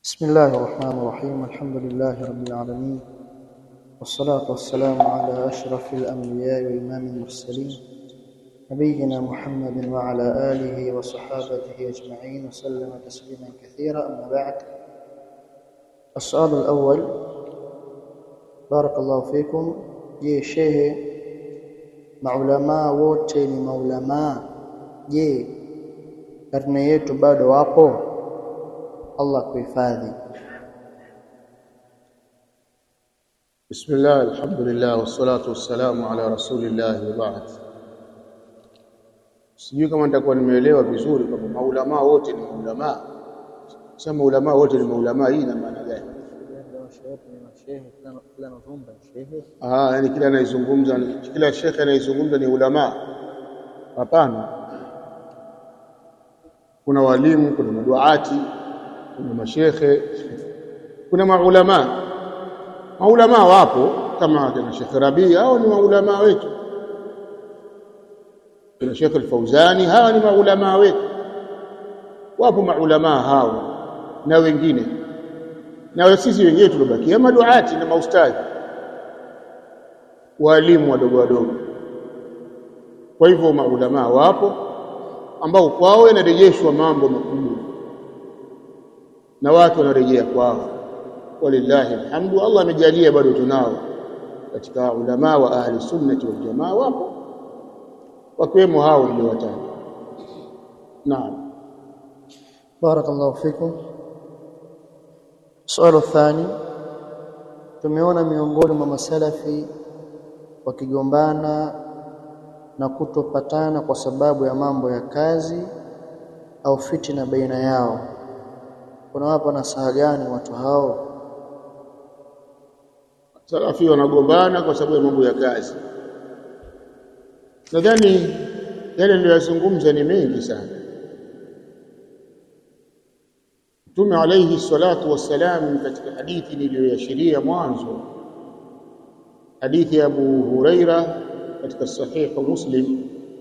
بسم الله الرحمن الرحيم الحمد لله رب العالمين والصلاة والسلام على أشرف الأنبياء وإمام المرسلين نبينا محمد وعلى آله وصحابته أجمعين وسلم تسليما كثيرا أما بعد السؤال الأول بارك الله فيكم je shehe maulamaa wote ni maulamaa je karne yetu bado wapo Allah kuhifadhi بسم الله الحمد لله والصلاة والسلام على رسول الله وبعد sijui kama nitakuwa nimeelewa vizuri kwamba maulamaa wote ni maulamaa sema maulamaa wote ni maulamaa hii ina maana gani ah yani kila anayezungumza kila shekhe anayezungumza ni ulamaa hapana kuna walimu kuna maduati kuna mashekhe kuna maulamaa maulamaa wapo kama kina Sheikh Rabi hao ni maulamaa wetu kuna Sheikh Al-Fauzani hawa ni maulamaa wetu wapo maulamaa hao na wengine na sisi wenyewe tulobakia maduati na maustadhi walimu wadogo wadogo kwa hivyo maulamaa wapo ambao kwao yanarejeshwa mambo makubwa na watu wanarejea kwao walillahi alhamdu Allah amejalia bado tunao katika ulama wa ahli sunnati wal jamaa wapo wakiwemo hao niliowataja naam بارك الله فيكم السؤال الثاني tumeona miongoni mwa masalafi wakigombana na kutopatana kwa sababu ya mambo ya kazi au fitina baina yao kuna wapo nasaha gani watu hao salafi wanagombana kwa sababu ya mambo ya kazi nadhani yale niliyozungumza ni mengi sana Mtume alayhi salatu wassalam katika hadithi niliyoashiria mwanzo hadithi ya Abu Huraira katika sahihu Muslim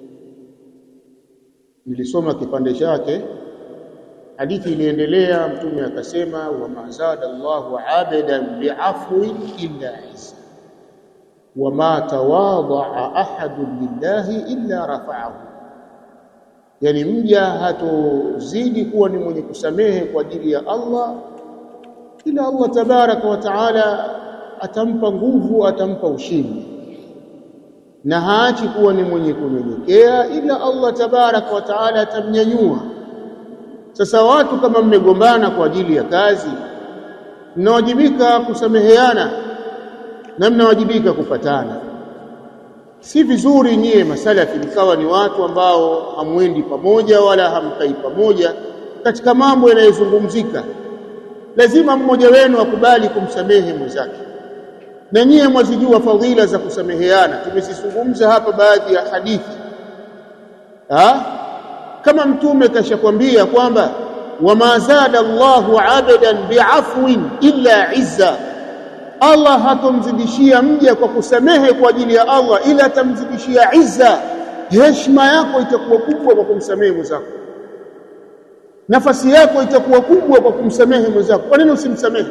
nilisoma kipande chake hadithi iliendelea mtume akasema wa mazada Allahu abadan bi'afwin illa izza wa ma tawadha'a ahadun lillahi illa rafa'ahu yani mja hatozidi kuwa ni mwenye kusamehe kwa ajili ya Allah ila Allah tabaraka wa taala atampa nguvu atampa ushindi na haachi kuwa ni mwenye kunyenyekea ila Allah tabaraka wa taala atamnyanyua sasa watu kama mmegombana kwa ajili ya kazi mnawajibika kusameheana na mnawajibika kupatana si vizuri nyie masalafi mkawa ni watu ambao hamwendi pamoja wala hamkai pamoja katika mambo yanayozungumzika lazima mmoja wenu akubali kumsamehe mwenzake na nyie mwazijua fadhila za kusameheana tumezizungumza hapa baadhi ya hadithi ha? kama mtume kashakwambia kwamba wama zada Allahu abadan bi'afwin illa izza Allah hatomzidishia mja kwa kusamehe kwa ajili ya Allah ila atamzidishia izza heshima yako itakuwa kubwa kwa kumsamehe mwenzako nafasi yako itakuwa kubwa kwa kumsamehe mwenzako kwa nini usimsamehe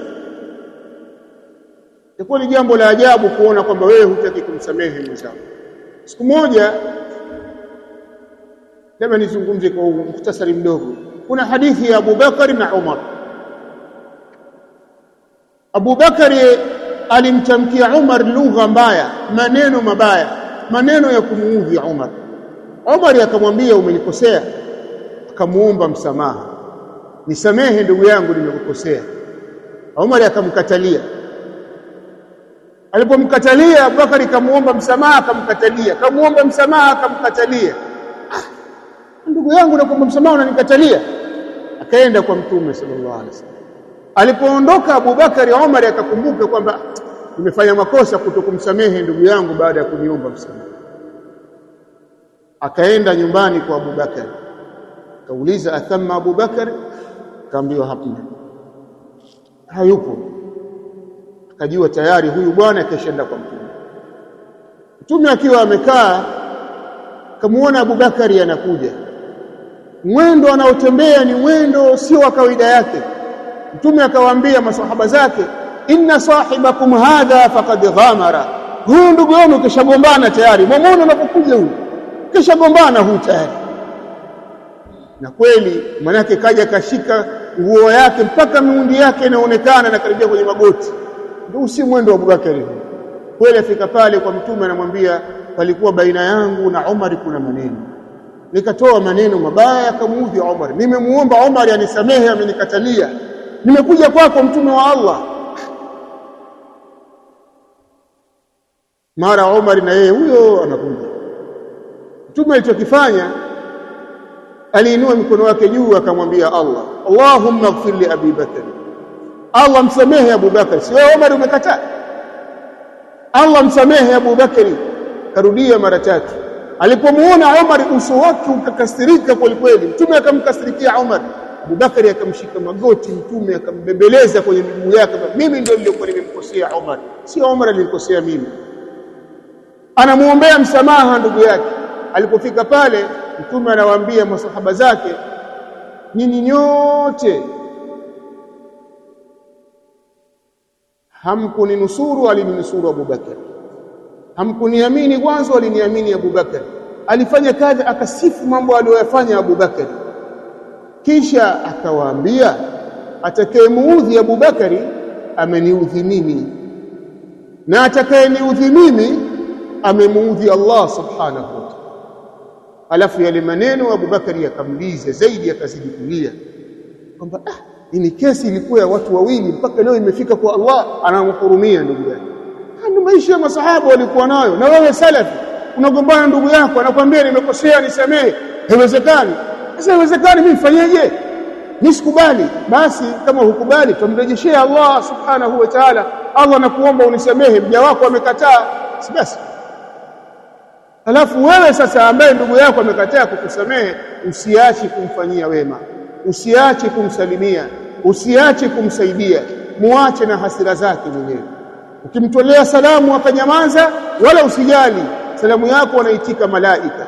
itakuwa ni jambo la ajabu kuona kwamba wewe hutaki kumsamehe mwenzako siku moja labda nizungumze kwa mukhtasari mdogo kuna hadithi ya Abu Bakari na Umar Abu Bakari alimtamkia Umar lugha mbaya maneno mabaya maneno ya kumuudhi Umar Umar akamwambia umenikosea akamuomba msamaha nisamehe ndugu yangu nimekukosea Umar akamkatalia alipomkatalia Abubakari kamuomba msamaha akamkatalia kamuomba msamaha akamkatalia ndugu yangu nakuomba msamaha unanikatalia akaenda kwa mtume sallallahu alaihi wasallam alipoondoka Abubakari Umar akakumbuka kwamba nimefanya makosa kutokumsamehe ndugu yangu baada ya kuniomba msamaha akaenda nyumbani kwa Abubakar akauliza athamma Abubakar kaambiwa hapana hayupo akajua tayari huyu bwana keshaenda kwa mtume mtume akiwa amekaa kamuona Abubakari anakuja mwendo anaotembea ni mwendo sio wa kawaida yake mtume akawaambia masahaba zake inna sahibakum hadha faqad ghamara huyu ndugu yenu kishagombana tayari mwamuone unapokuja huyu kishagombana huyu tayari na kweli manake kaja kashika nguo yake mpaka miundi yake inaonekana na karibia kwenye magoti ndio si mwendo wa Abubakari kweli afika pale kwa mtume anamwambia palikuwa baina yangu na Umar kuna maneno nikatoa maneno mabaya akamuudhi Umar nimemuomba Umar anisamehe amenikatalia nimekuja kwako mtume wa Allah mara Umar na yeye huyo anakuja mtume alichokifanya aliinua mikono wake juu akamwambia Allah Allahumma ighfir li Abi Bakr Allah msamehe Abu Bakr sio Umar umekataa Allah msamehe Abu Bakri karudia mara tatu alipomuona Umar uso wake ukakasirika kweli kweli mtume akamkasirikia Umar Abu Bakari akamshika magoti mtume akambembeleza kwenye miguu yake mimi ndio nilikuwa nimemkosea Umar sio Umar alinikosea mimi anamuombea msamaha ndugu yake alipofika pale mtume anawaambia masahaba zake nyinyi nyote hamkuninusuru alininusuru Abu Bakar hamkuniamini mwanzo aliniamini Abu Bakar alifanya kazi akasifu mambo aliyoyafanya Abu Bakar kisha akawaambia atakayemuudhi Abu Bakari ameniudhi mimi na atakayeniudhi mimi amemuudhi Allah subhanahu wa ta'ala alafu yale maneno Abu Bakari yakamliza zaidi akazidi kulia kwamba ah ni kesi ilikuwa ya watu wawili mpaka leo imefika kwa Allah anamhurumia ndugu yake ndio maisha ya masahaba walikuwa nayo na wewe salafi unagombana ndugu yako anakuambia nimekosea nisamehe haiwezekani sasa haiwezekani mimi nifanyeje nisikubali basi kama hukubali tumrejeshea Allah subhanahu wa ta'ala Allah nakuomba unisamehe mja wako amekataa si basi alafu wewe sasa ambaye ndugu yako amekataa kukusamehe usiache kumfanyia wema usiache kumsalimia usiache kumsaidia muache na hasira zake mwenyewe ukimtolea salamu akanyamaza wala usijali salamu yako wanaitika malaika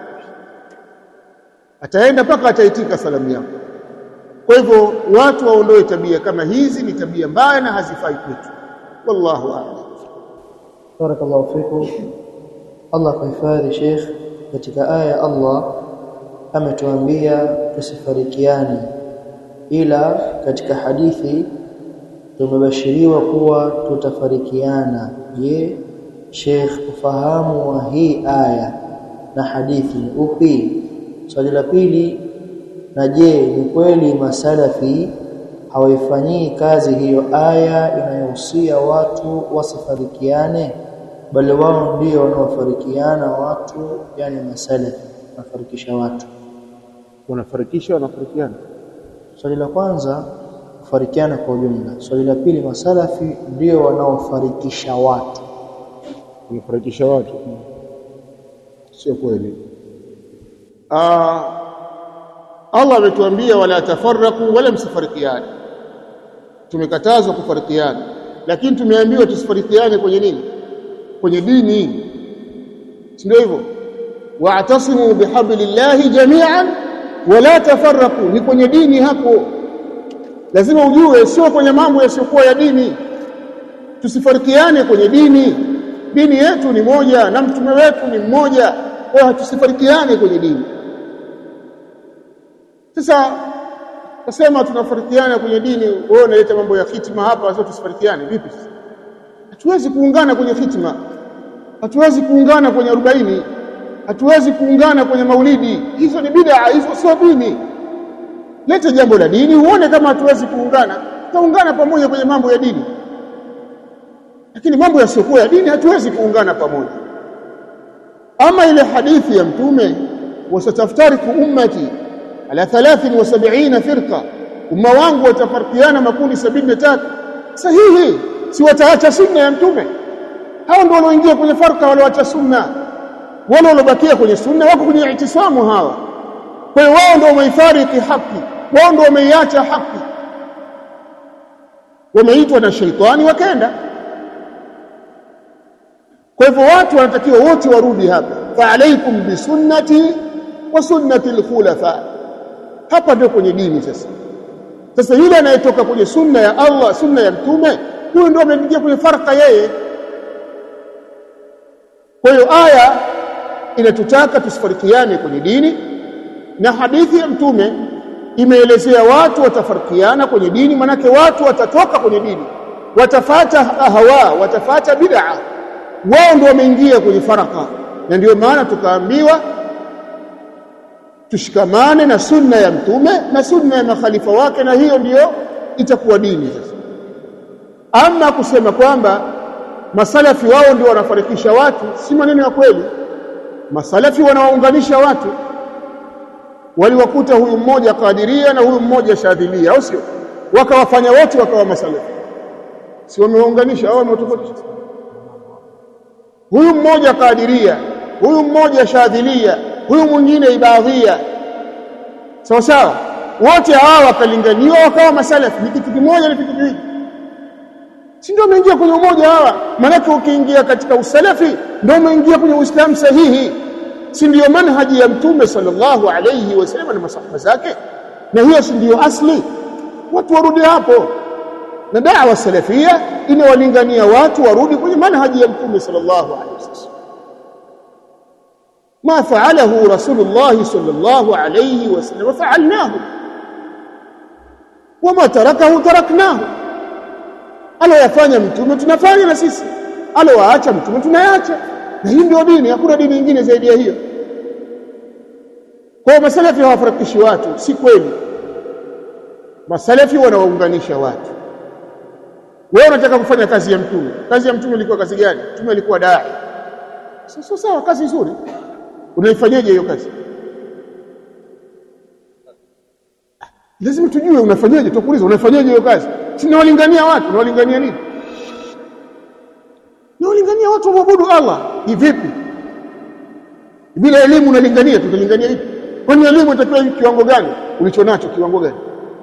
ataenda mpaka ataitika salamu yako kwa hivyo watu waondoe tabia kama hizi ni tabia mbaya na hazifai kwetu wallahu a'lam barakallahu fikum Allah kuhifadhi Sheikh katika aya Allah ametuambia tusifarikiane ila katika hadithi tumebashiriwa kuwa tutafarikiana je Sheikh ufahamu wa hii aya na hadithi ni upi swali la pili na je ni kweli masalafi hawaifanyii kazi hiyo aya inayohusia watu wasifarikiane bali wao ndio wanaofarikiana watu yani masalafi nafarikisha watu wanafarikisha wanafarikiana swali la kwanza kufarikiana kwa ujumla swali la pili masalafi ndio wanaofarikisha watu wanafarikisha watu sio kweli ah Allah ametuambia wala tafarraku wala msifarikiane tumekatazwa kufarikiana lakini tumeambiwa tusifarikiane kwenye nini kwenye dini si ndio hivyo wa'tasimu bihablillahi jami'an wala tafarraku ni kwenye dini hapo lazima ujue sio kwenye mambo yasiyokuwa ya dini tusifarikiane kwenye dini dini yetu ni moja na mtume wetu ni mmoja kwa hiyo tusifarikiane kwenye dini sasa nasema tunafarikiana kwenye dini wewe unaleta mambo ya hitima hapa sasa tusifarikiane vipi sasa hatuwezi kuungana kwenye hitima hatuwezi kuungana kwenye 40 hatuwezi kuungana kwenye maulidi hizo ni bid'a hizo sio dini leta jambo la dini uone kama hatuwezi kuungana tutaungana pamoja kwenye mambo ya dini lakini mambo yasiyokuwa ya dini hatuwezi kuungana pamoja ama ile hadithi ya mtume wasataftariku ummati ala 73 firqa umma wangu watafarikiana makundi 73 sahihi si wataacha sunna ya mtume hao ndio walioingia kwenye farka walioacha sunna wale waliobakia kwenye sunna wako kwenye itisamu hawa kwa hiyo wao ndio wameifariki haki wao ndio wameiacha haki wameitwa na sheitani wakaenda kwa hivyo watu wanatakiwa wote warudi hapa fa alaikum bisunnati wa sunnati alkhulafa hapa ndio kwenye dini sasa sasa yule anayetoka kwenye sunna ya Allah sunna ya mtume huyo ndio ameingia kwenye farka yeye kwa hiyo aya inatutaka tusifarikiane kwenye dini na hadithi ya mtume imeelezea watu watafarikiana kwenye dini manake watu watatoka kwenye dini watafata hawa watafata bid'a wao ndio wameingia kwenye faraka na ndio maana tukaambiwa tushikamane na sunna ya mtume na sunna ya makhalifa wake na hiyo ndiyo itakuwa dini sasa ama kusema kwamba masalafi wao ndio wanafarikisha watu si maneno ya kweli masalafi wanawaunganisha watu waliwakuta huyu mmoja kadiria na huyu mmoja shadhilia au sio wakawafanya wote wakawa masalafi si wamewaunganisha au wamewatofautisha huyu mmoja kadiria huyu mmoja shadhilia huyu mwingine ibadhia sawa sawa wote hawa wakalinganiwa wakawa masalafi ni kitu kimoja ni kitu kiwili si ndio umeingia kwenye umoja hawa maanake ukiingia katika usalafi ndio umeingia kwenye uislamu sahihi si ndio manhaji ya mtume sallallahu alayhi wasallam na masahaba zake na hiyo si ndio asli watu warudi hapo na da'wa salafia inawalingania watu warudi kwenye manhaji ya mtume sallallahu alayhi wasallam ما فعله رسول الله صلى الله عليه وسلم فعلناه وما تركه تركناه aliyofanya mtume tunafanya na sisi aliyowaacha mtume tunayaacha na hii ndio dini hakuna dini nyingine zaidi ya hiyo kwa masalafi hawafarikishi watu si kweli masalafi wanawaunganisha watu wewe unataka kufanya kazi ya mtume kazi ya mtume ilikuwa kazi gani mtume alikuwa dai sasa sawa kazi nzuri unaifanyaje hiyo kazi lazima tujue unafanyaje tukuuliza unafanyaje hiyo kazi si nawalingania watu nawalingania nini nawalingania watu waabudu Allah ni vipi bila elimu unalingania tutalingania vipi kwani elimu itakiwa kiwango gani ulichonacho kiwango gani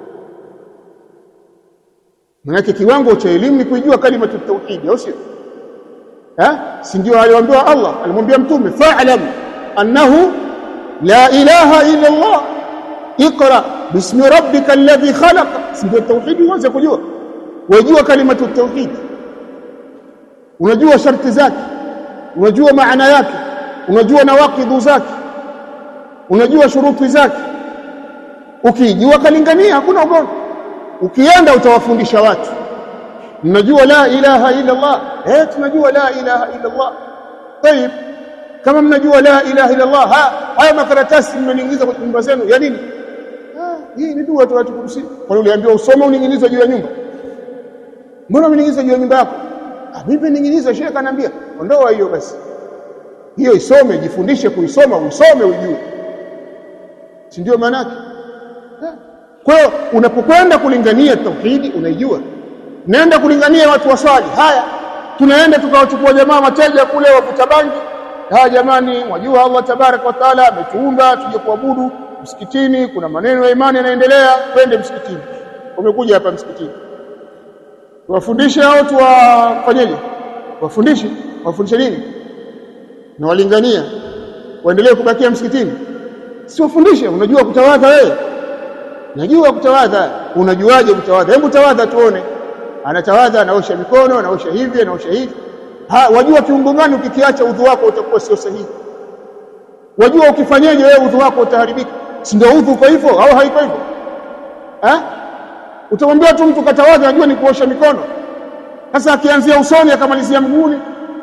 Maanake kiwango cha elimu ni kuijua kalima ya tauhid au sio eh si ndio aliwaambiwa Allah alimwambia mtume fa'lam annahu la ilaha illa Allah اقرا باسم ربك الذي خلق ndio tauhid uanze kujua wajua kalima tauhid unajua sharti zake unajua maana yake unajua nawaqidhu zake unajua shuruti zake ukijua kalingania hakuna ugomvi ukienda utawafundisha watu mnajua la ilaha illa Allah eh tunajua la ilaha illa Allah طيب kama mnajua la ilaha illa Allah haya makaratasi mmeniingiza kwa nyumba zenu ya nini hii ni dua tu watu kurusi kwa uliambiwa usome uninginize juu ya nyumba mbona uninginize juu ya nyumba yako ah mimi ninginize shekha ananiambia ondoa hiyo basi hiyo isome jifundishe kuisoma usome ujue si ndio maana yake kwa hiyo unapokwenda kulingania tauhidi unaijua nenda kulingania watu waswali haya tunaenda tukawachukua jamaa mateja kule wavuta bangi haya jamani wajua Allah tabarak wa taala ametuumba tuje kuabudu msikitini kuna maneno ya imani yanaendelea twende msikitini umekuja hapa msikitini tuwafundishe au tuwafanyeje wafundishe wafundishe nini na walingania waendelee kubakia msikitini si wafundishe unajua kutawadha wewe najua kutawadha unajuaje kutawadha hebu tawadha tuone anatawadha anaosha mikono anaosha hivi anaosha hivi ha wajua kiungo gani ukikiacha udhu wako utakuwa sio sahihi wajua ukifanyaje wewe udhu wako utaharibika si ndio udhu kwa hivyo au haiko hivyo eh utamwambia tu mtu katawadha anajua ni kuosha mikono sasa akianzia usoni akamalizia mguuni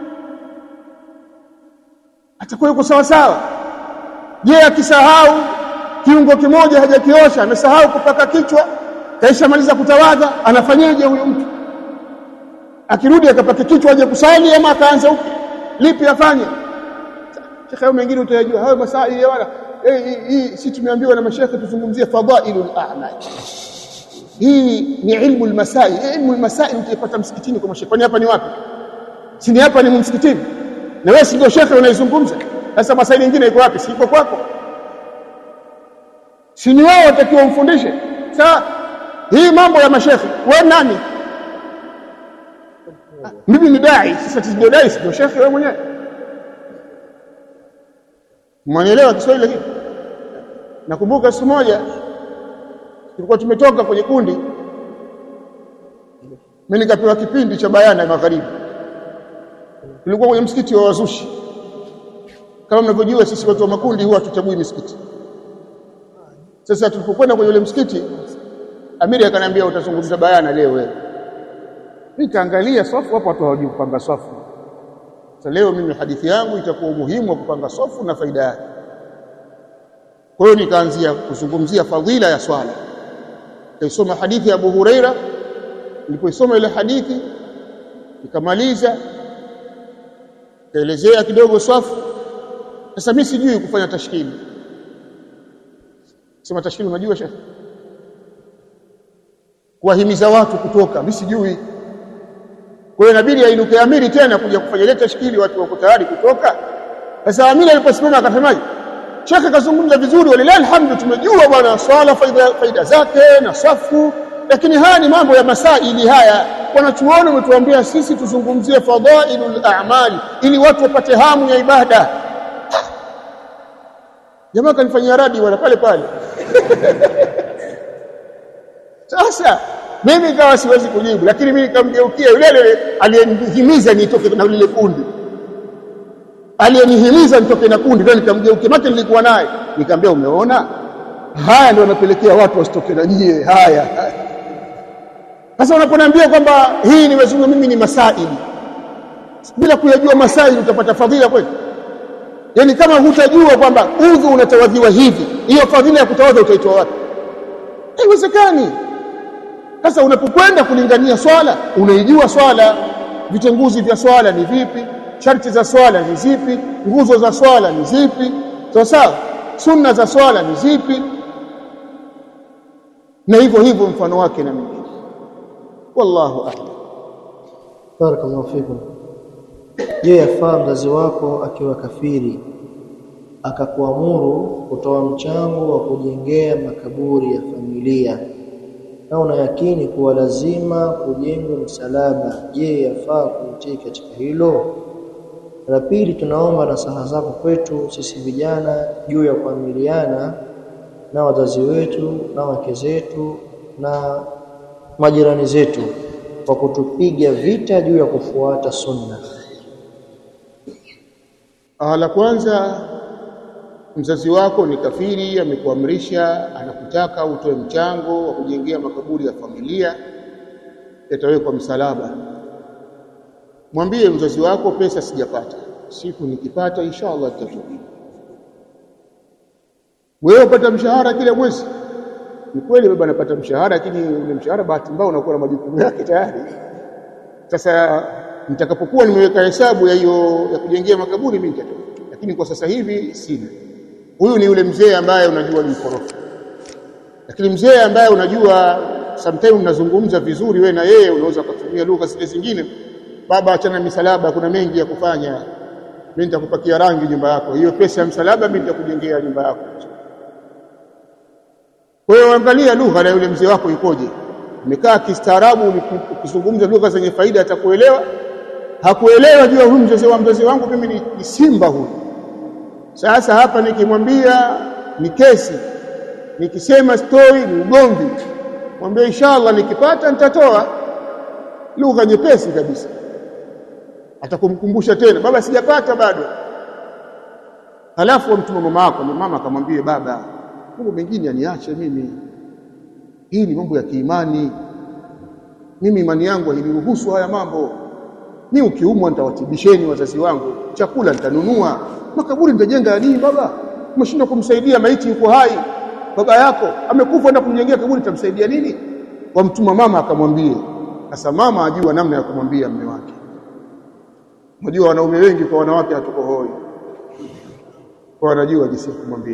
atakuwa yuko sawa sawa je akisahau kiungo kimoja hajakiosha amesahau kupaka kichwa kaisha maliza kutawadha anafanyaje huyu mtu akirudi akapaka kichwa aje kusali ama akaanza upya lipi afanye shekhe hayo mengine utayajua hayo masaili wala hii si tumeambiwa na mashekhe tuzungumzie fadailul a'mal hii ni ilmu almasail ilmu almasail utaipata msikitini kwa mashekhe kwani hapa ni wapi si ni hapa ni msikitini na wewe si ndio shekhe unaizungumza sasa masaili mengine iko wapi si iko kwako si ni wao watakiwa umfundishe sasa hii mambo ya mashekhe wewe nani mimi ni dai sasa ndio dai sio shekhe wewe mwenyewe mwanielewa Kiswahili lakini nakumbuka siku moja tulikuwa tumetoka kwenye kundi mimi nikapewa kipindi cha bayana ya magharibi tulikuwa kwenye msikiti wa wazushi kama mnavyojua sisi watu wa makundi huwa hatuchagui misikiti sasa tulipokwenda kwenye ule msikiti amiri akaniambia utazungumza bayana leo wewe nikaangalia swafu hapo watu hawajui kupanga swafu sasa leo mimi hadithi yangu itakuwa umuhimu wa kupanga swafu na faida yake kwa hiyo nikaanzia kuzungumzia fadhila ya swala kaisoma hadithi ya Abu Huraira nilipoisoma ile hadithi nikamaliza kaelezea kidogo swafu sasa mimi sijui kufanya tashkili sema tashkili unajua shekhi kuwahimiza watu kutoka mimi sijui kwa hiyo inabidi ainuke amiri tena kuja kufanya ile tashkili watu wako tayari kutoka sasa amiri aliposimama akasemaje shekhe kazungumza vizuri walilahi alhamdu tumejua bwana swala faida, faida zake na safu lakini haya ni mambo ya masaili haya wanachuoni wametuambia sisi tuzungumzie fadhailul a'mali ili watu wapate hamu ya ibada jamaa kanifanyia radi wala pale pale sasa mimi kawa siwezi kujibu lakini mimi nikamgeukia yule yule aliyenihimiza nitoke na lile kundi aliyenihimiza nitoke na kundi ndio nikamgeukia maki nilikuwa naye nikamwambia umeona haya ndio yanapelekea watu wasitoke na nyie haya sasa unaponiambia kwamba hii nimezungumza mimi ni masaili bila kuyajua masaili utapata fadhila kweli yani kama hutajua kwamba udhu unatawadhiwa hivi hiyo fadhila ya kutawadha utaitoa wapi haiwezekani sasa unapokwenda kulingania swala unaijua swala vitenguzi vya swala ni vipi sharti za swala ni zipi nguzo za swala ni zipi sawa sawa sunna za swala ni zipi na hivyo hivyo mfano wake na mingine wallahu a'lam barakallahu fikum je yafaa mzazi wako akiwa kafiri akakuamuru kutoa mchango wa kujengea makaburi ya familia na una yakini kuwa lazima kujengwa msalaba je yafaa kutii katika hilo la pili tunaomba nasaha zako kwetu sisi vijana juu ya kuamiliana na wazazi wetu na wake zetu na majirani zetu kwa kutupiga vita juu ya kufuata sunna Ah, la kwanza mzazi wako ni kafiri amekuamrisha anakutaka utoe mchango wa kujengea makaburi ya familia yatawekwa msalaba mwambie mzazi wako pesa sijapata siku nikipata inshallah nitatoa wewe upata mshahara kila mwezi ni kweli baba anapata mshahara lakini ule mshahara bahati mbaya unakuwa na majukumu yake tayari sasa nitakapokuwa nimeweka hesabu ya hiyo ya kujengea makaburi mimi nitatoa lakini kwa sasa hivi sina huyu ni yule mzee ambaye unajua ni mkorofi lakini mzee ambaye unajua sometimes mnazungumza vizuri we na yeye unaweza kutumia lugha zile zingine baba achana misalaba kuna mengi ya kufanya mimi nitakupakia rangi nyumba yako hiyo pesa ya msalaba mimi nitakujengea nyumba yako kwa hiyo angalia lugha na yule mzee wako ikoje umekaa kistaarabu ukizungumza lugha zenye faida atakuelewa hakuelewa jua huyu mzee wa mzazi wangu mimi ni, ni simba huyu sasa hapa nikimwambia ni kesi nikisema story ni ugomvi mwambie inshallah nikipata nitatoa lugha nyepesi kabisa atakumkumbusha tena baba sijapata bado halafu mtuma mama yako mama akamwambie baba mambo mengine aniache mimi hii ni mambo ya kiimani mimi imani yangu hainiruhusu haya mambo mimi ukiumwa nitawatibisheni wazazi wangu chakula nitanunua makaburi nitajenga ya nini baba umeshindwa kumsaidia maiti yuko hai baba yako amekufa na kumjengea kaburi tamsaidia nini wamtuma mama akamwambie sasa mama ajua namna ya kumwambia mume wake unajua wanaume wengi kwa wanawake hatuko hoi kwa wanajua jinsi ya kumwambia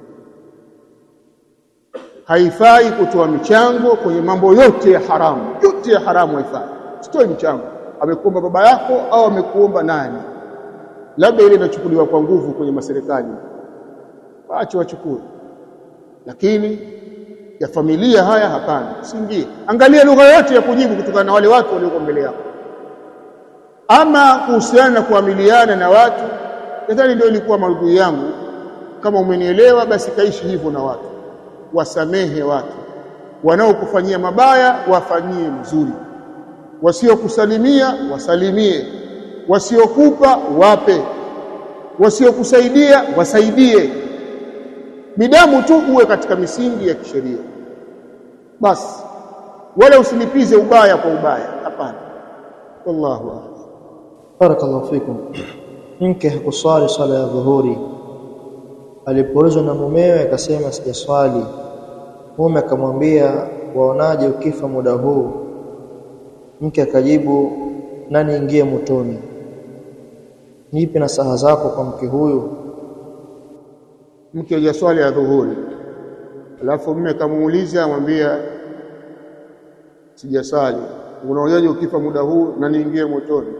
haifai kutoa michango kwenye mambo yote ya haramu yote ya haramu haifai sitoi michango amekuomba baba yako au amekuomba nani labda ile inachukuliwa kwa nguvu kwenye maserikali waache wachukue lakini ya familia haya hapana siingie angalia lugha yote ya kujibu kutokana na wale watu walioko mbele yako ama kuhusiana na kuamiliana na watu nadhani ndio ilikuwa maudhui yangu kama umenielewa basi kaishi hivyo na watu wasamehe watu wanaokufanyia mabaya wafanyie mzuri wasiokusalimia wasalimie wasiokupa wape wasiokusaidia wasaidie midamu tu uwe katika misingi ya kisheria basi wala usilipize ubaya kwa ubaya hapana wallahu a'lam barakallahu fikum mke hakuswali swala ya dhuhuri alipoulizwa na mumewe akasema sijaswali mume akamwambia waonaje ukifa muda huu mke akajibu nani ingie motoni nipi na saha zako kwa mke huyu mke hajaswali ya dhuhuri alafu mume kamuuliza amwambia sijasali unaonaje ukifa muda huu na niingie motoni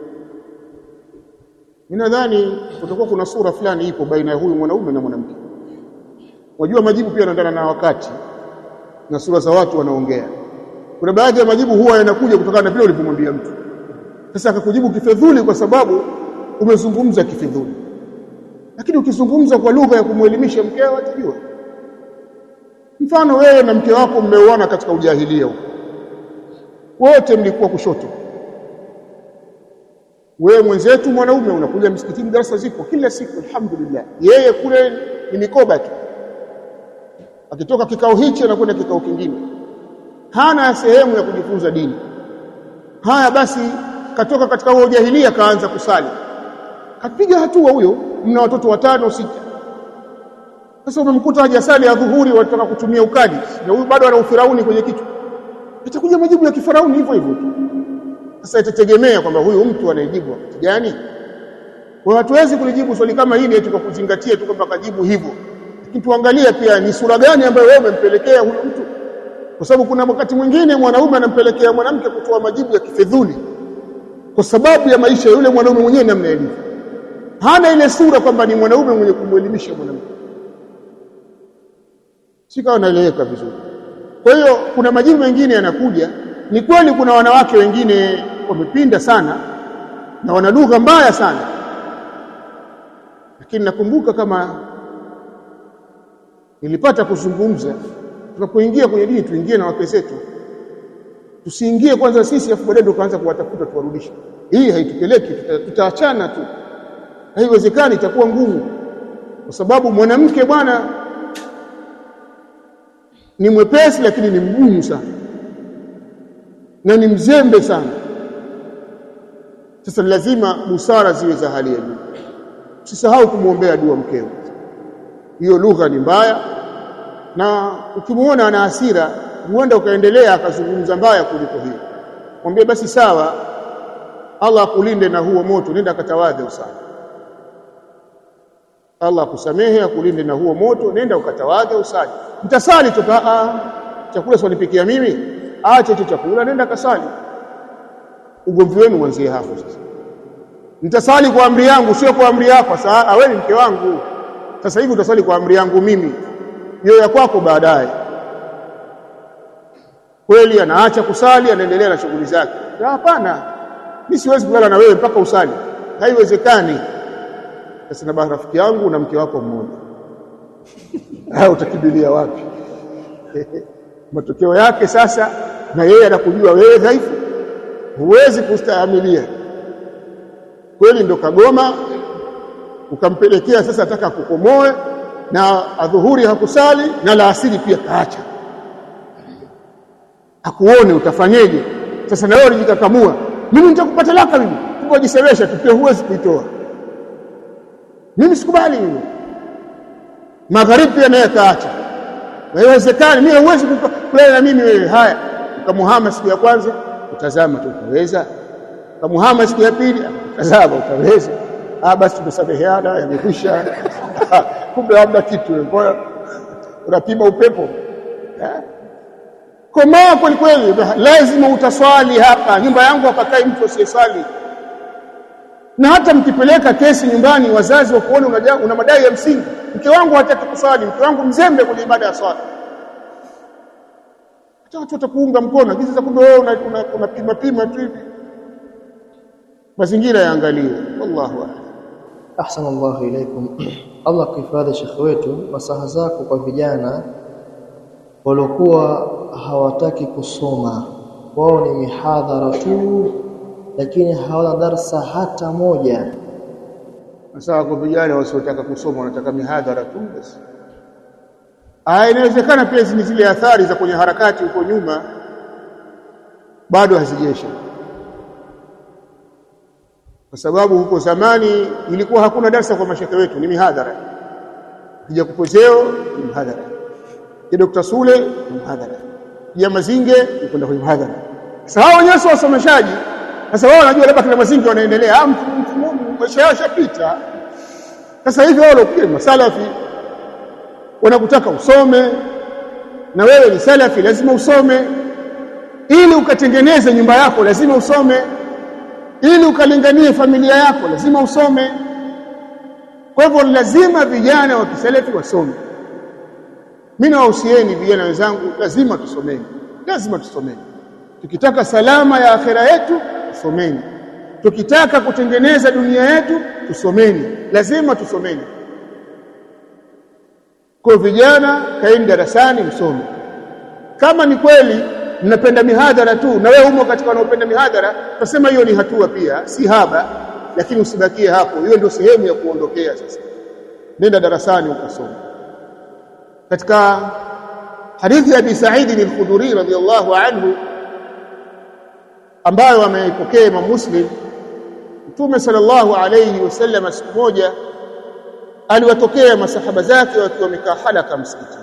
mimi nadhani kutakuwa kuna sura fulani ipo baina ya huyu mwanaume na mwanamke wajua majibu pia yanaendana na wakati na sura za watu wanaongea kuna baadhi ya majibu huwa yanakuja kutokana na vile ulivyomwambia mtu sasa akakujibu kifedhuli kwa sababu umezungumza kifedhuli lakini ukizungumza kwa lugha ya kumwelimisha mkeo atajua mfano wewe na mke wako mmeoana katika ujahilia huko wote mlikuwa kushoto wewe mwenzetu mwanaume unakuja msikitini darasa zipo kila siku alhamdulillah yeye kule ni mikoba tu akitoka kikao hichi anakwenda kikao kingine hana sehemu ya kujifunza dini haya basi katoka katika huo ujahilia kaanza kusali kapiga hatua huyo mna watoto watano sita sasa umemkuta hajasali ya dhuhuri wanataka kutumia ukadi na huyu bado ana ufirauni kwenye kichwa itakuja majibu ya kifarauni hivyo hivyo tu sasa itategemea kwamba huyu mtu anayejibu wakati gani kwa hatuwezi kulijibu swali kama hili eti kwa kuzingatia tu kwamba kajibu hivyo lakini tuangalie pia ni sura gani ambayo wewe umempelekea huyu mtu kwa sababu kuna wakati mwingine mwanaume anampelekea mwanamke kutoa majibu ya kifedhuli kwa sababu ya maisha ya yule mwanaume mwenyewe namna ilivyo hana ile sura kwamba ni mwanaume mwenye kumwelimisha mwanamke sikawa naeleweka vizuri kwa hiyo kuna majibu mengine yanakuja ni kweli kuna wanawake wengine wamepinda sana na wana lugha mbaya sana lakini nakumbuka kama nilipata kuzungumza tunapoingia kwenye dini tuingie na wake zetu tusiingie kwanza sisi afu baadaye tukaanza kuwatafuta tuwarudishe hii haitupeleki tutaachana tu haiwezekani itakuwa ngumu kwa sababu mwanamke bwana ni mwepesi lakini ni mgumu sana na ni mzembe sana sasa lazima busara ziwe za hali ya juu usisahau kumwombea dua mkeo hiyo lugha ni mbaya na ukimuona ana hasira huenda ukaendelea akazungumza mbaya kuliko hiyo mwambie basi sawa Allah akulinde na huo moto nenda katawadhe usali Allah akusamehe akulinde na huo moto nenda ukatawadhe usali mtasali tu chakula swanipikia mimi acha hicho chakula nenda kasali ugomvi wenu mwanzie hapo sasa nitasali kwa amri yangu sio kwa amri yako sasa awe ni mke wangu sasa hivi utasali kwa amri yangu mimi hiyo ya kwako baadaye kweli anaacha kusali anaendelea na shughuli zake hapana mimi siwezi kulala na wewe mpaka usali haiwezekani sasa na rafiki yangu na mke wako mmoja au utakimbilia wapi matokeo yake sasa na yeye anakujua wewe dhaifu huwezi kustahimilia kweli ndo kagoma ukampelekea sasa ataka kukomoe na adhuhuri hakusali na la asili pia kaacha akuone utafanyeje sasa na wewe unajikakamua mimi nitakupata laka mimi ngojisemesha tu pia huwezi kuitoa mimi sikubali mimi magharibi pia naye kaacha haiwezekani mimi huwezi kulala na mimi wewe haya ukamuhama siku ya kwanza utazama tu utaweza ukamuhama siku ya pili utazama utaweza ah basi tumesameheana yamekwisha kumbe hamna kitu mbona unapima upepo komaa kweli kweli lazima utaswali hapa nyumba yangu hapakai mtu asiyesali na hata mkipeleka kesi nyumbani wazazi wa kuona una, una madai ya msingi mke wangu hataki kuswali mke wangu mzembe kwenye ibada ya swala hata watu watakuunga mkono lakini sasa kumbe wewe unapima una, una pima tu hivi mazingira yaangaliwe wallahu a'lam ahsana Allahu ilaikum Allah kuhifadhi shekhe wetu masaha zako kwa vijana walikuwa hawataki kusoma wao ni mihadhara tu lakini hawana darsa hata moja Sasa kwa vijana wasiotaka kusoma wanataka mihadhara tu basi. Ah, inawezekana pia ni zile athari za kwenye harakati huko nyuma bado hazijesha, kwa sababu huko zamani ilikuwa hakuna darsa kwa mashaka wetu, ni mihadhara. Kija kupozeo ni mhadhara, ya Dr. Sule ni mhadhara, ya Mazinge ni kwenda kwenye mhadhara. Sasa hao wenyewe sio wasomeshaji. Sasa wao wanajua labda kina Mazinge wanaendelea, ah, maisha yao yashapita. Sasa hivi wao pia masalafi wanakutaka usome, na wewe ni salafi, lazima usome ili ukatengeneze nyumba yako, lazima usome ili ukalinganie familia yako, lazima usome. Kwa hivyo lazima vijana wa kisalafi wasome. Mimi nawahusieni vijana wenzangu, lazima tusomeni, lazima tusomeni. Tukitaka salama ya akhera yetu, tusomeni. Tukitaka kutengeneza dunia yetu, tusomeni, lazima tusomeni. Kwa vijana, kaeni darasani msome. Kama ni kweli mnapenda mihadhara tu, na wewe umo katika wanaopenda mihadhara, tasema hiyo ni hatua pia, si haba, lakini usibakie hapo. Hiyo ndio sehemu ya kuondokea. Sasa nenda darasani ukasoma. Katika hadithi ya Abi Sa'id al-Khudri radhiyallahu anhu ambayo ameipokea Imam Muslim, Mtume sallallahu alayhi wasallam siku moja aliwatokea masahaba zake wakiwa wamekaa halaka msikitini.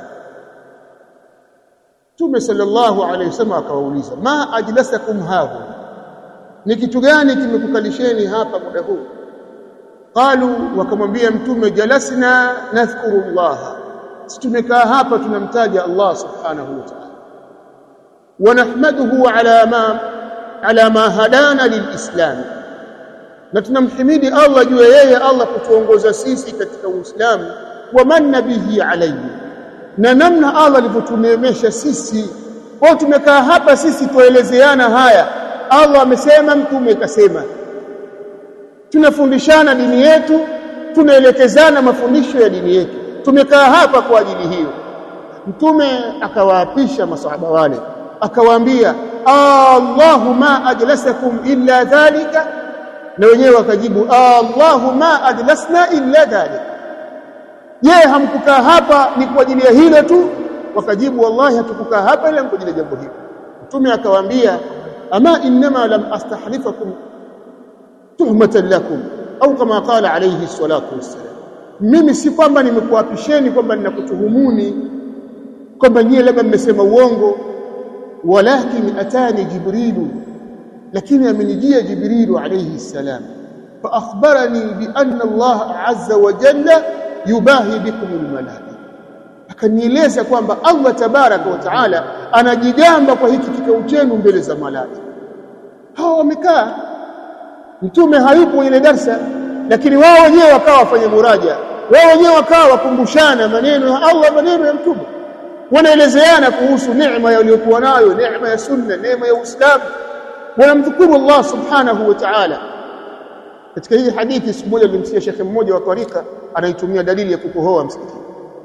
Mtume sallallahu alayhi wasallam akawauliza, ma ajlasakum hahu, ni kitu gani kimekukalisheni hapa muda huu? Qalu, wakamwambia Mtume, jalasna nadhkuru llaha, si tumekaa hapa tunamtaja Allah subhanahu wa ta'ala, wa nahmaduhu ala ma ala ma hadana lilislam, na tunamhimidi Allah juu ya yeye Allah kutuongoza sisi katika Uislamu, wa manna bihi alayhi na namna Allah alivyotuneemesha sisi. Kwa tumekaa hapa sisi tuelezeana haya, Allah amesema, mtume kasema, tunafundishana dini yetu, tunaelekezana mafundisho ya dini yetu. Tumekaa hapa kwa ajili hiyo. Mtume akawaapisha masahaba wale, akawaambia Allahu ma ajlasakum illa dhalika, na wenyewe wakajibu Allahu ma ajlasna illa dhalika Je, hamkukaa hapa ni kwa ajili ya hilo tu? Wakajibu, wallahi hatukukaa hapa ila kwa ajili ya jambo hilo. Mtume akawaambia, ama innama lam astahlifakum tuhmatan lakum, au kama qala alayhi salatu wassalam, mimi si kwamba nimekuapisheni kwamba ninakutuhumuni kwamba nyie labda mmesema uongo, walakin atani Jibrilu, lakini amenijia Jibrilu alayhi salam, fa akhbarani bi anna Allah azza wa jalla yubahi bikum almalaika, akanieleza kwamba Allah tabaraka wa taala anajigamba kwa hiki kikao chenu mbele za malaika. Hawa wamekaa, mtume hayupo ile darsa, lakini wao wenyewe wakawa wafanye muraja, wao wenyewe wakawa wakumbushana maneno ya Allah, maneno ya mtume, wanaelezeana kuhusu neema yaliyokuwa nayo, neema ya sunna, neema ya Uislamu, wanamdhukuru Allah subhanahu wa ta'ala. Katika hii hadithi siku moja nilimsikia shekhe mmoja wa tarika anaitumia dalili ya kukohoa msikitini.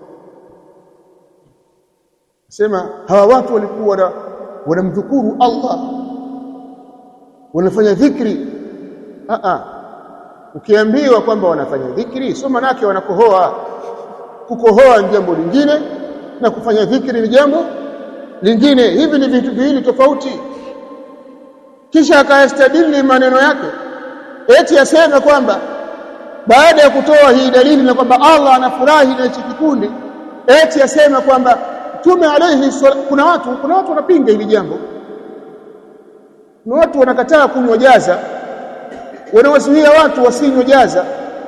Sema hawa watu walikuwa wanamdhukuru Allah, wanafanya dhikri. A a, ukiambiwa kwamba wanafanya dhikri, sio maana yake wanakohoa. Kukohoa ni jambo lingine na kufanya dhikri ni jambo lingine. Hivi ni vitu viwili tofauti. Kisha akayastadili maneno yake eti aseme kwamba baada ya kutoa hii dalili na kwamba Allah anafurahi na hichi kikundi, eti aseme kwamba Mtume alayhi kuna watu kuna watu wanapinga hili jambo, na watu wanakataa kunywa jaza, wanawazuia watu wasinywe jaza.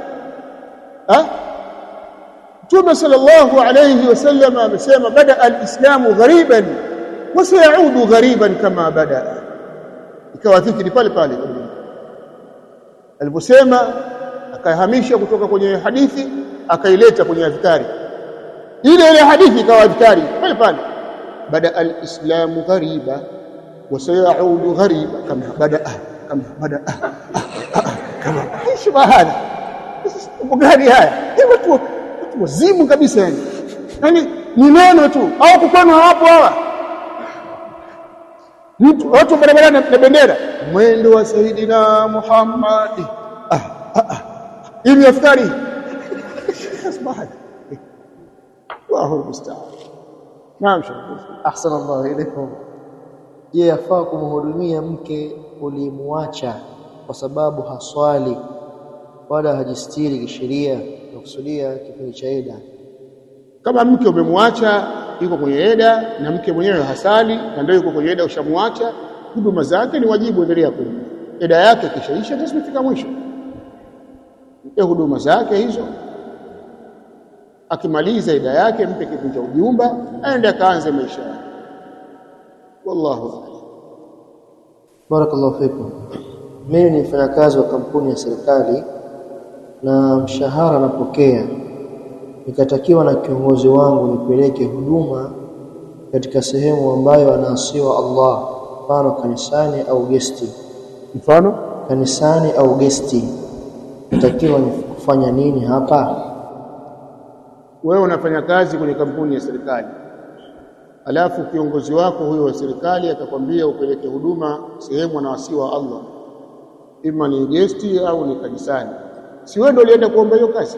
Mtume sallallahu alayhi wasallam amesema, bada alislamu ghariban wa sayaudu ghariban kama bada, ikawa dhikri pale pale aliposema akahamisha kutoka kwenye hadithi akaileta kwenye adhkari ile ile hadithi ikawa adhkari pale pale bada alislamu ghariba wa sayaudu ghariba kama bada kama bada kama shubahana mambo gani haya watu watu wazimu kabisa yani yani ni neno tu au kukwenu hawapo hawa mtu watu barabarani na bendera mwendo wa Saidina Muhammad ah, ah, ah. hii ni askari asbahat Allahu musta'an naam ahsana Allah ilaikum je yafaa kumhudumia mke ulimwacha kwa sababu haswali wala hajistiri kisheria na kusudia kipindi cha ida kama mke umemwacha yuko kwenye eda na mke mwenyewe hasali na ndio yuko kwenye eda ushamwacha huduma zake ni wajibu endelea kumpa eda yake kishaisha tasifika mwisho mpe huduma zake hizo akimaliza eda yake mpe kitu cha ujumba aende akaanze maisha yake wallahu a'lam barakallahu fikum mimi ni mfanyakazi wa kampuni ya serikali na mshahara napokea nikatakiwa na kiongozi wangu nipeleke huduma katika sehemu ambayo anaasiwa Allah mfano kanisani au gesti mfano kanisani au gesti natakiwa kufanya nini hapa wewe unafanya kazi kwenye kampuni ya serikali alafu kiongozi wako huyo wa serikali akakwambia upeleke huduma sehemu anaasiwa Allah ima ni gesti au ni kanisani si wewe ndio ulienda kuomba hiyo kazi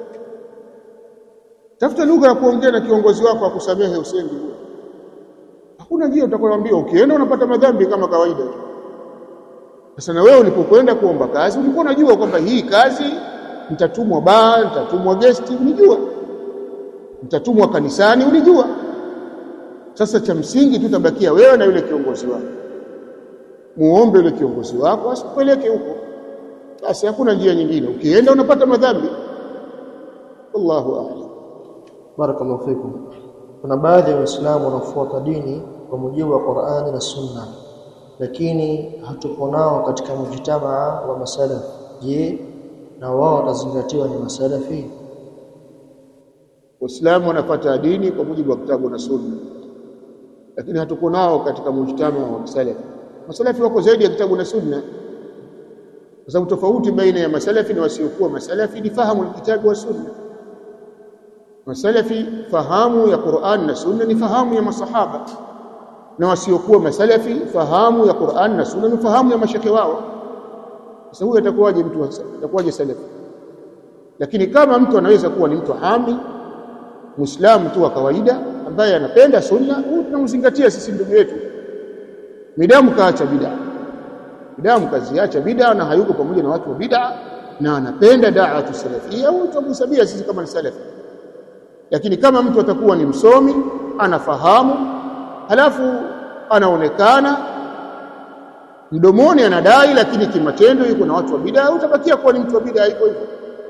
tafuta lugha ya kuongea na kiongozi wako akusamehe usendi huo hakuna njia utakwambia ukienda unapata madhambi kama kawaida sasa na wewe ulipokwenda kuomba kazi ulikuwa unajua kwamba hii kazi nitatumwa baa nitatumwa gesti unijua nitatumwa kanisani ulijua sasa cha msingi tutabakia wewe na yule kiongozi wako muombe yule kiongozi wako asikupeleke huko basi hakuna njia nyingine ukienda unapata madhambi wallahu a'lam barakallahu fikum kuna baadhi ya waislamu wanafuata dini kwa mujibu wa Qur'ani na Sunna lakini hatupo nao katika mujtamaa wa masalaf je na wao watazingatiwa ni masalafi Waislamu wanafuata dini kwa mujibu wa kitabu na Sunna lakini hatuko nao katika mujtamaa wa masalafi masalafi wako zaidi ya kitabu na Sunna kwa sababu tofauti baina ya masalafi na wasiokuwa masalafi ni fahamu kitabu wa Sunna masalafi fahamu ya Qur'an na Sunna ni fahamu ya masahaba na wasiokuwa masalafi fahamu ya Qur'an na Sunna ni fahamu ya mashekhe wao sasa huyu atakuwaje mtu atakuwaje salafi lakini kama mtu anaweza kuwa ni mtu hami muislamu tu wa kawaida ambaye anapenda sunna huyu tunamzingatia sisi ndugu yetu midamu kaacha bid'a midamu kaziacha bid'a na hayuko pamoja na watu wa bid'a na anapenda da'watu salafia huyu tunamhesabia sisi kama ni salafi lakini kama mtu atakuwa ni msomi anafahamu halafu anaonekana mdomoni anadai lakini kimatendo yuko na watu wa bid'a utabakia kuwa ni mtu wa bid'a hivyo hivyo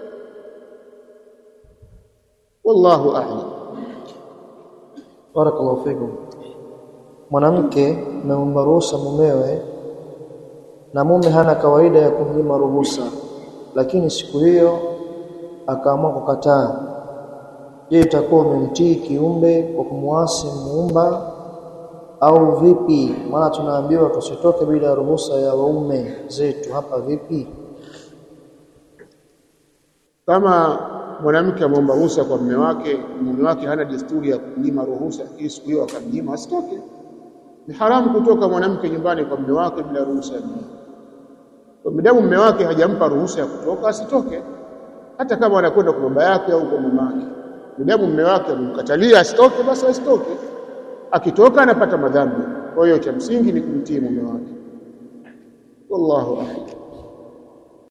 wallahu a'lam barakallahu fikum mwanamke ameomba ruhusa mumewe na mume hana kawaida ya kumnyima ruhusa lakini siku hiyo akaamua kukataa je itakuwa umemtii kiumbe kwa kumwasi muumba au vipi maana tunaambiwa tusitoke bila ruhusa ya waume zetu hapa vipi kama mwanamke ameomba ruhusa kwa mume wake mume wake hana desturi ya kunyima ruhusa ili siku hiyo akamnyima asitoke ni haramu kutoka mwanamke nyumbani kwa mume wake bila ruhusa ya mume kwa midamu mume wake hajampa ruhusa ya kutoka asitoke hata kama anakwenda kwa baba yake au kwa mama yake midamu mume wake amemkatalia asitoke basi asitoke akitoka anapata madhambi kwa hiyo cha msingi ni kumtii mume wake wallahu a'lam